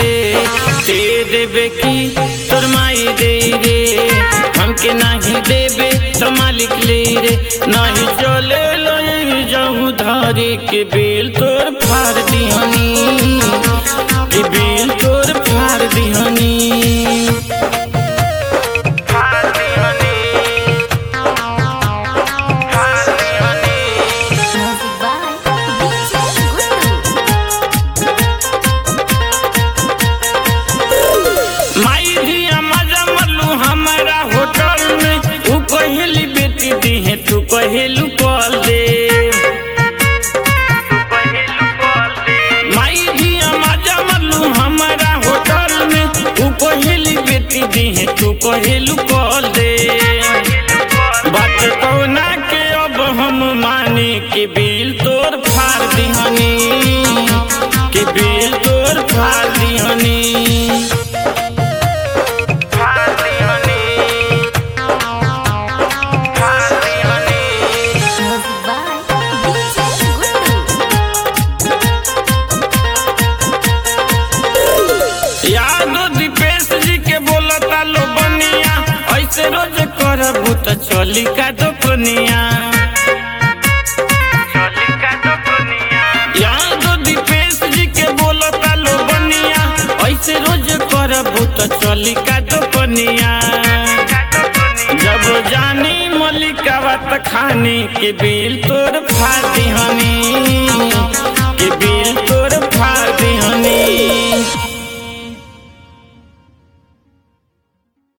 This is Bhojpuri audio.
रे दे देबे की तोर माई दे रे हमके नाही देबे तो मालिक ले रे नाही चले ले जाऊं धारे के बेल तोर फाड़ दिहनी के बेल तोर फाड़ दिहनी फाड़ दिहनी फाड़ दिहनी Music by DJ Guru. माई दिया मजा मल्लू हमारा होटल में तू कहेली बेटी दी है तू कहेलू कॉल दे माई दिया मजा मल्लू हमारा होटल में तू कहेली बेटी दी है तू कहेलू कॉल दे बात कौना के अब हम माने के बिल तोर फाड़ दिहनी के बिल तोर फाड़ दिहनी Music by DJ Guru. यादो दीपेश जी के बोलता लो बनिया ऐसे रोज करबू तो चली का दुपनिया यादो दीपेश जी के बोलता लो बनिया ऐसे रोज करबू तो चली का दुपनिया जब जानी मलिका बात खानी के बिल तोर फाती हनी